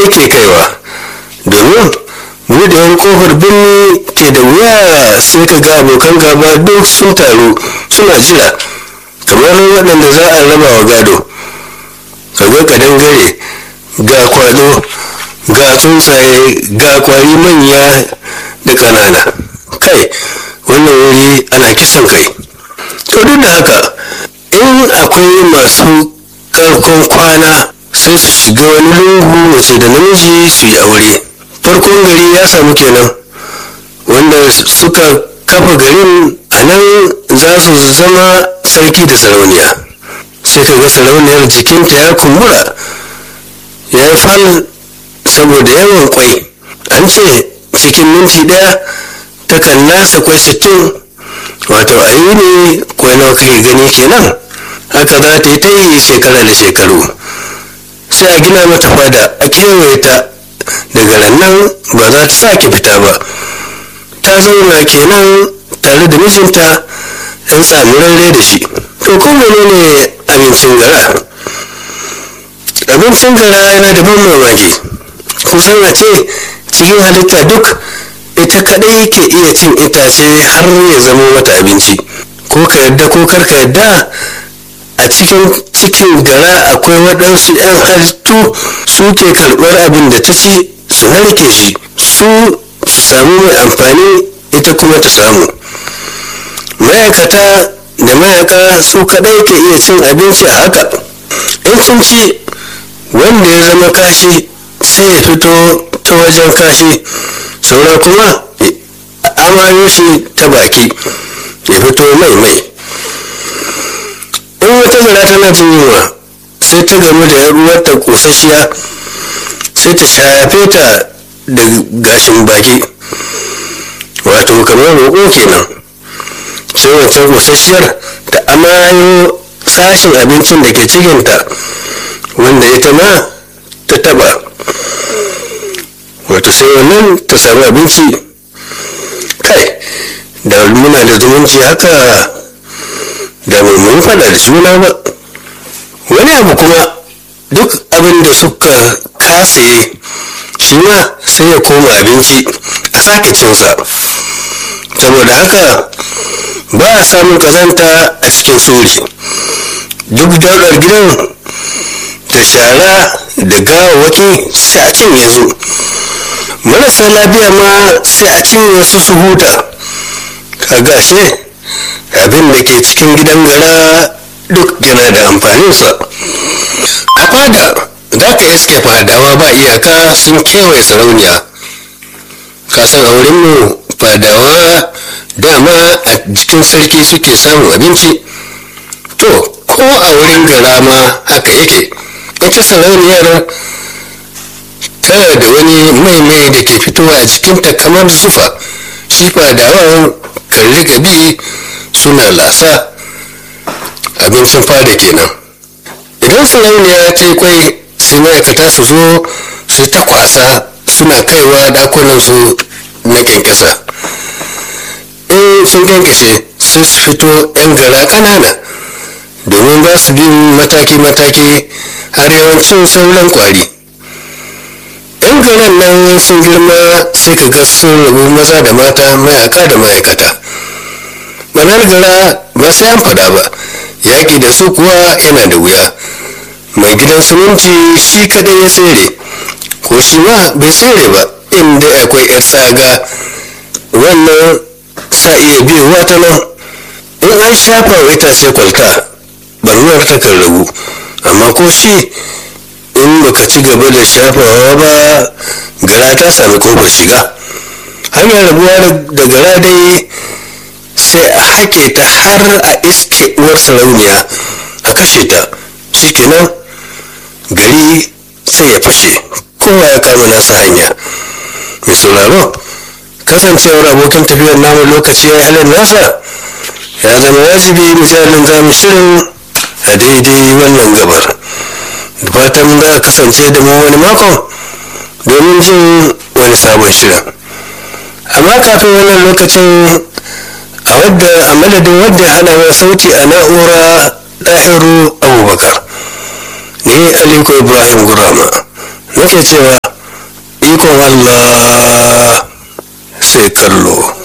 yake kaiwa domin buɗewar kofar birni ke da wuya sai ka ga abokan gaba duk sun taru suna jira kamar waɗanda za a raba wa gado kaga kadangare ga kwado ga tsuntsaye ga kwari manya da ƙanana kai wannan wuri ana kisan kai to duk da haka in akwai masu karkon kwana sai su shiga wani lungu mace da namiji su yi aure farkon gari ya samu kenan wanda suka kafa garin a nan za su zama sarki da sarauniya sai ka ga sarauniyar jikinta ya kumbura ya yi fal saboda yawan kwai an ce cikin minti daya takan nasa kwai sittin wato a yi ne kwai nawa kake gani kenan haka za ta yi ta yi shekara da shekaru sai a gina mata fada a kewaye ta daga nan ba za ta sake fita ba ta zauna kenan tare da mijinta yan tsamurarre da shi to ko menene abincin gara abincin gara yana da ban mamaki kusan a ce cikin halitta duk ita kadai ke iya cin itace har ya zama mata abinci ko ka yadda ko kar ka yadda a cikin cikin gara akwai waɗansu 'yan halittu su ke karɓar abin da ta ci su narke shi su samu mai amfani ita kuma ta samu ma'aikata da mayaka su kaɗai ke iya cin abinci a haka in sun ci wanda ya zama kashi sai ya fito ta wajen kashi saura kuma amayo shi ta baki ya fito mai mai in wata gara tana jin yunwa sai ta gamu da yaruwarta kosasshiya sai ta shafe ta da gashin baki wato kamar roƙo kenan sai wancan kosasshiyar ta amayo sashin abincin da ke cikinta wanda ita ma ta taba wato sai wannan ta samu abinci kai da muna da zumunci haka da mun fada da juna ba wani abu kuma duk abin da suka kase shi ma sai ya koma abinci a sake cinsa saboda haka ba a samun kazanta a cikin sori duk daular gidan da shara da gawawaki sai a cinye su marasa lafiya ma sai a cinye su su huta kaga ashe abin da ke cikin gidan gara duk yana da amfaninsa a fada za ka iske fadawa ba iyaka sun kewaye sarauniya kasan a wurinmu fadawa dama a jikin sarki suke samun abinci to ko a wurin gara ma haka yake ita sarauniyar tana da wani mai-mai da ke fitowa a jikinta kamar zufa shi fadawan kan rika bi suna lasa abincin fada kenan idan sarauniya ta yi kwai sai ma'aikata su zo su ta kwasa suna kaiwa dakunansu na kyankyasa in sun kyankyashe sai su fito 'yan gara kanana domin za su bi mataki-mataki har yawancin sauran kwari yan garan nan sun girma sai ka ga sun rabu maza da mata mayaka da ma'aikata banar gara ba sai an fada ba yaƙi da su kuwa yana da wuya mai gidan suminti shi kadai ya tsere ko shi ma bai tsere ba inda akwai 'yar tsaga wannan sa iya biyowa ta nan in an shafa wa itace kwalta barnuwar ta kan ragu amma ko shi in baka ci gaba da shafawa ba gara ta sami kofar shiga hanyar rabuwa da gara dai sai a hake ta har a iske uwar sarauniya a kashe ta shikenan gari sai ya fashe kowa ya kama nasa hanya mai sauraro kasancewar abokin tafiyar namu lokaci ya yi halin nasa ya zama wajibi misalin zamu shirin a daidai wannan gabar da fatan za a kasance da mu wani makon domin jin wani sabon shirin amma kafin wannan lokacin a wadda a madadin wadda ya hana wa sauti a na'ura ɗahiru abubakar ni aliko ibrahim gurama nake cewa ikon allah sai kallo